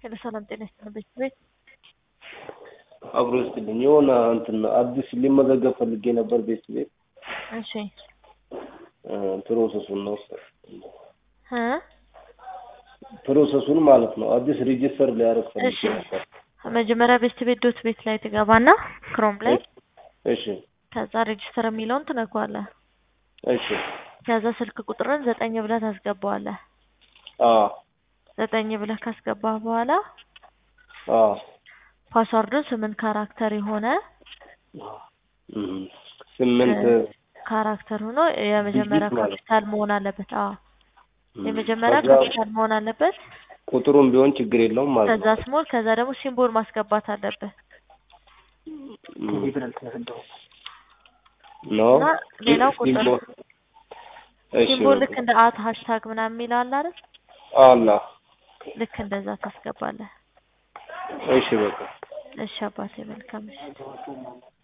ሄሎ ሰላም ጤና ይስጥልኝ ቤት አብሮ ይስጥልኝ። የሆነ እንትን አዲስ ሊመዘገብ ፈልጌ ነበር ቤት ቤት እሺ ፕሮሰሱን ነው እ ፕሮሰሱን ማለት ነው። አዲስ ሬጂስተር ሊያደርግ ፈልጌ እሺ ነበር። መጀመሪያ ቤስት ቤት ዶት ቤት ላይ ትገባና ክሮም ላይ እሺ ከዛ ሬጅስተር የሚለውን ትነኳለህ። እሺ ከዛ ስልክ ቁጥርን ዘጠኝ ብለህ ታስገባዋለህ። አ ዘጠኝ ብለህ ካስገባህ በኋላ አ ፓስዋርዱን ስምንት ካራክተር የሆነ እም፣ ስምንት ካራክተር ሆኖ የመጀመሪያ ዲጂት ማለት ካፒታል መሆን አለበት። አዎ እም፣ የመጀመሪያ ከዛ ካፒታል መሆን አለበት። ቁጥሩም ቢሆን ችግር የለውም ማለት ከዛ ነው። ስሞል፣ ከዛ ደግሞ ሲምቦል ማስገባት አለብህ እም፣ ነው እና ሌላው ቁጥር ሲምቦል እሺ ሲምቦል ልክ በቃ እንደ አት ሃሽታግ ምናምን የሚል አለ አይደል? አላ ልክ እንደዛ ታስገባለህ። እሺ በቃ እሺ አባቴ መልካም ምሽት።